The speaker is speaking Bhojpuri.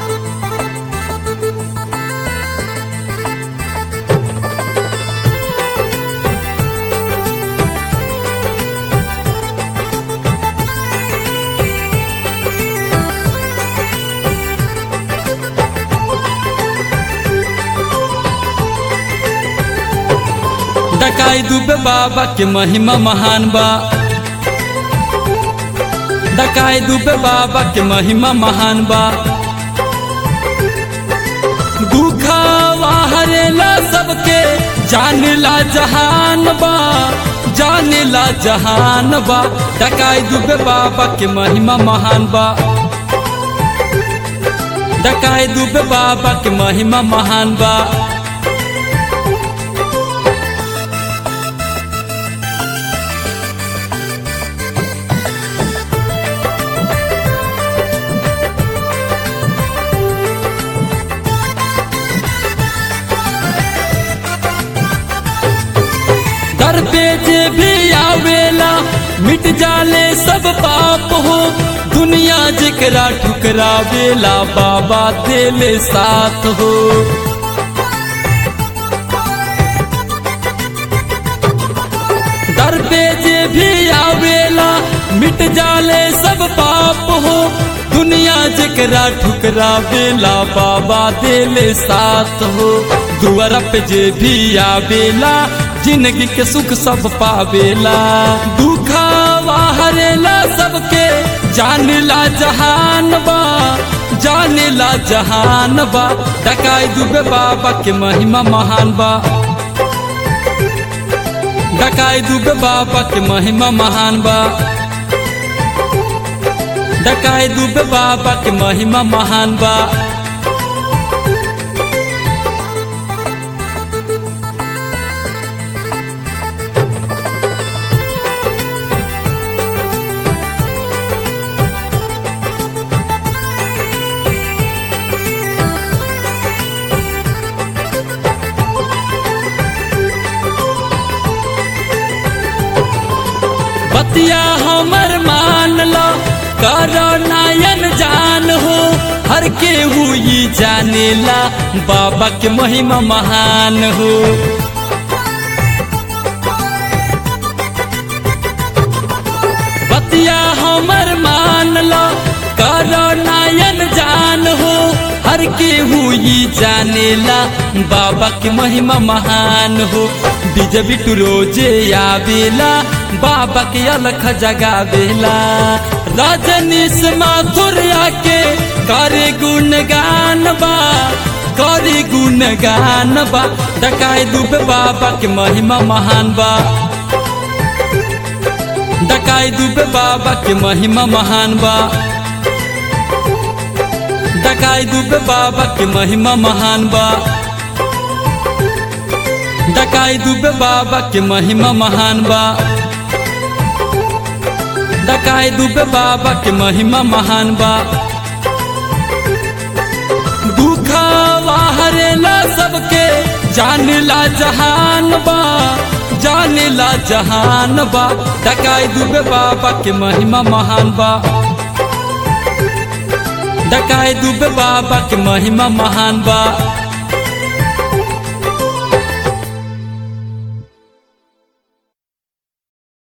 डकाई दुबे बाबा के महिमा महान बा डकाई दुबे बाबा के महिमा महान बा दुखावा हरेला सबके जानेला जहान बा जानेला जहान बा डकाई दुबे बाबा के महिमा महान बा डकाई दुबे बाबा के महिमा महान बा दर पे जे भी आवेला मिट जाले सब पाप हो दुनिया जेकरा ठुकरावेला बाबा देले साथ हो दर पे जे भी आवेला मिट जाले सब पाप हो दुनिया जेकरा ठुकरावेला बाबा देले साथ हो दुआरा पे जे भी आवेला जिंदगी के सुख सब पावेला दुखावा हरेला सबके जानेला जहान बा जानेला जहान बा डकाई दुबे बाबा के महिमा महान बा डकाई दुबे बाबा के महिमा महान बा डकाई दुबे बाबा के महिमा महान बा बतिया हमर मान लो करो नयन जान हो हर के हुई जानेला बाबा के महिमा महान हो बतिया हमर मान लो करो नयन जान हो हर के हुई जानेला बाबा के महिमा महान हो डीजे बिटू रोजे आवेला बाबा के अलख जगावेला रजनीश माथुर आके करे गुणगान बा करे गुणगान बा डकाई दुबे बाबा के महिमा महान बा डकाई दुबे बाबा के महिमा महान बा डकाई दुबे बाबा के महिमा महान बा डकाई दुबे बाबा के महिमा महान बा डकाई दुबे बाबा के महिमा महान बा दुखावा हरेला सबके जानेला जहान बा जानेला जहान बा डकाई दुबे बाबा के महिमा महान बा डकाई दुबे बाबा के महिमा महान बा